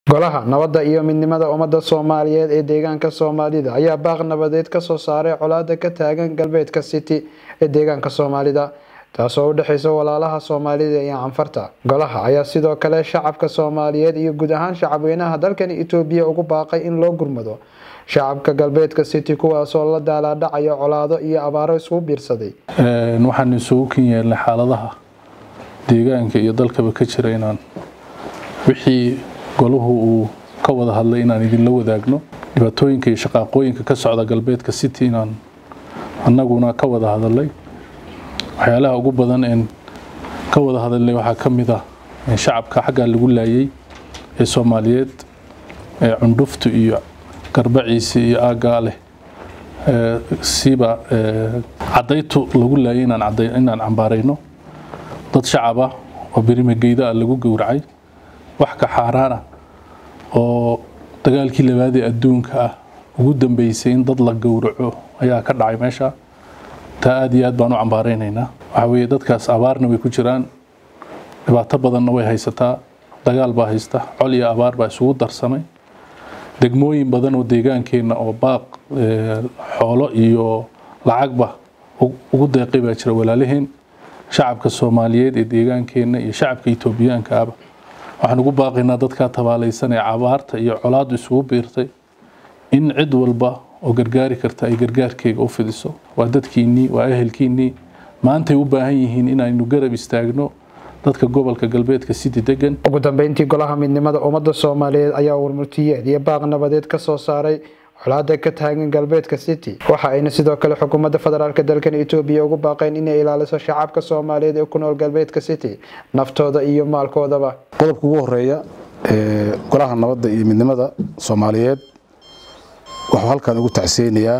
golaha nabadda iyo midnimada ummadda soomaaliyeed ee deegaanka soomaalida ayaa baaq nabadeed kasoo saaray colaada ka taagan galbeedka city ee deegaanka soomaalida taasoo u dhexeysa walaalaha soomaalida iyo canfarta golaha ayaa sidoo kale shacabka soomaaliyeed iyo guud ahaan shacabweynaha dalkan itoobiya ugu baaqay in loo gurmado shacabka galbeedka city kuwaasoo la daalaadhacayo colaado iyo abaaro isugu biirsaday waxaan isugu kin yeelnay xaaladaha deegaanka iyo dalkaba ka jira inaan wixii golahu uu ka wada hadlay inaan idinla wadaagno dhibaatooyinka iyo shaqaaqooyinka ka socda galbeedka city inaan annaguna ka wada hadalay waxyaalaha ugu badan een ka wada hadalnay waxaa ka mid ah shacabka xaggaa lagu laayay ee soomaaliyeed ee cundhuftu iyo garbaciisi iyo aaggaa leh siba cadaytu lagu laayay inaan cambaarayno dad shacaba oo berimageyda ah lagu gowracay wax ka xaaraana oo dagaalkii labaadee adduunka ah ugu dambeysay in dad la gowraco ayaa ka dhacay meesha taa aad iyo aad baan u cambaaraynaynaa waxaa weeye dadkaas abaarna way ku jiraan dhibaato badanna way haysataa dagaal baa haysta col iyo abaar baa isugu darsamay degmooyin badan oo deegaankeenna oo baaq xoolo iyo lacagba ugu deeqay baa jira walaalaheen shacabka soomaaliyeed ee deegaankeenna iyo shacabka itoobiyaanka aba waxaan ugu baaqaynaa dadkaa tabaalaysan ee abaarta iyo colaadu isugu biirtay in cid walba oo gargaari karta ay gargaarkeyga u fidiso waa dadkiinnii waa ehelkiinnii maantay u baahan yihiin inaynu garab istaagno dadka gobolka galbeedka city degan ugu dambeyntii golaha midnimada ummadda soomaaliyeed ayaa warmurtiyeed iyo baaq nabadeed ka soo saaray colaada ka taagan galbeedka city waxa ayna sidoo kale xukuumadda federaalk dalkan itoobiya ugu baaqeen inay ilaaliso shacabka soomaaliyeed ee ku nool galbeedka city naftooda iyo maalkoodaba qodobka ugu horeeya ee golaha nabadda iyo midnimada soomaaliyeed wuxuu halkan ugu tacseynayaa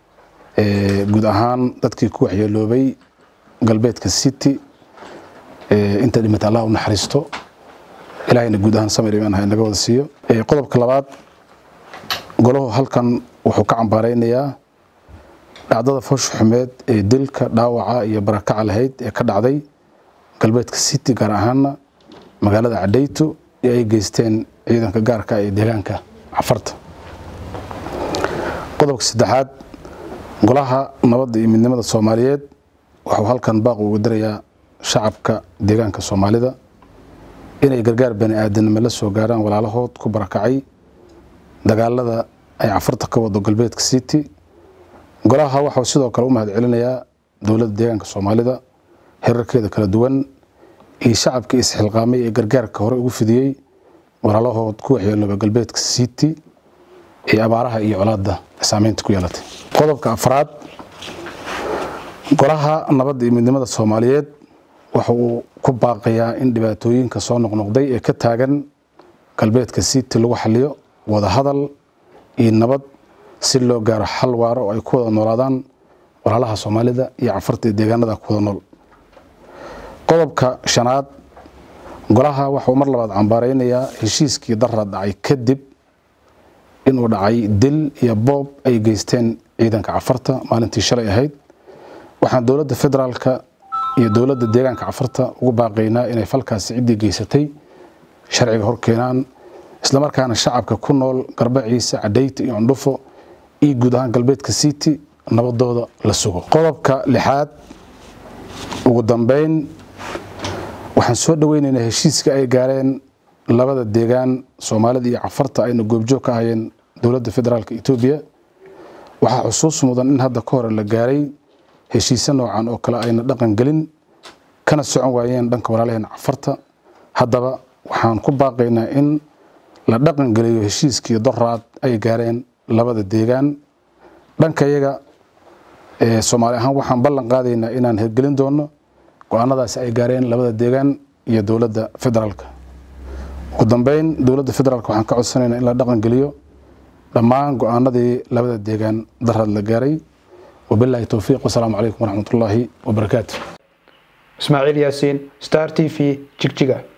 guud ahaan dadkii ku waxyeeloobay galbeedka city inta dhimata allah u naxariisto ilaahayna guud ahaan samir imaan ha inaga wada siiyo qodobka labaad golahu halkan wuxuu ka cambaaraynayaa dhacdada foosha xumeed ee dilka dhaawaca iyo barakaca lahayd ee ka dhacday galbeedka city gaar ahaana magaalada cadhayto ee ay geysteen ciidanka gaarka ee deegaanka cafarta qodobka saddexaad golaha nabadda iyo midnimada soomaaliyeed wuxuu halkan baaq ugu dirayaa shacabka deegaanka soomaalida inay gargaar bani aadanimo la soo gaaraan walaalahood ku barakacay dagaalada ay cafarta ka wado galbeedka city golaha waxau sidoo kale u mahad celinayaa dowladda deegaanka soomaalida herarkeeda kala duwan iyo shacabkii isxilqaamay ee gargaarka hore ugu fidiyey walaalahood ku waxyeelooba galbeedka city ee abaaraha iyo colaadda saameynta ku yeelatay qodobka afraad golaha nabadda iyo midnimada soomaaliyeed waxa uu ku baaqayaa in dhibaatooyinka soo noqnoqday ee ka taagan galbeedka city lagu xaliyo wada hadal iyo nabad si loo gaaro xal waaro oo ay ku wada noolaadaan walaalaha soomaalida iyo cafarta ee deegaanada ku wada nool qodobka shanaad golaha waxauu mar labaad cambaaraynayaa heshiiskii dara dhacay kadib inuu dhacay dil iyo boob ay geysteen ciidanka cafarta maalintii shalay ahayd waxaan dowladda federaalka iyo dowladda deegaanka cafarta ugu baaqaynaa inay falkaasi ciddii geysatay sharciga hor keenaan islamarkaana shacabka ku nool garbaciisa cadhayta iyo cundhufo iyo guud ahaan galbeedka city nabadooda la sugo qodobka lixaad ugu dambeyn waxaan soo dhaweynaynaa heshiiska ay gaareen labada deegaan soomaalida iyo cafarta ayna goobjoog ka ahayeen dowladda federaalk etoobiya waxaa xusuus mudan in hadda ka hore la gaaray heshiise noocan oo kale ayna dhaqan gelin kana socon waayeen dhanka walaalaheen cafarta haddaba waxaan ku baaqaynaa in la dhaqan geliyo heshiiskii doraad ay gaareen labada deegaan dhanka iyaga soomaali ahaan waxaan ballan qaadaynaa inaan hirgelin doono go-aanadaasi ay gaareen labada deegaan iyo dowladda federaalka ugu dambeyn dowladda federaalk waxaan ka codsanaynaa in la dhaqan geliyo dhammaan go-aanadii labada deegaan daraad la gaaray wabilaahi towfiiq wasalaamu calaykum waraxmat ullaahi wabarakaatu ismaaciil yaasiin star t v jigjiga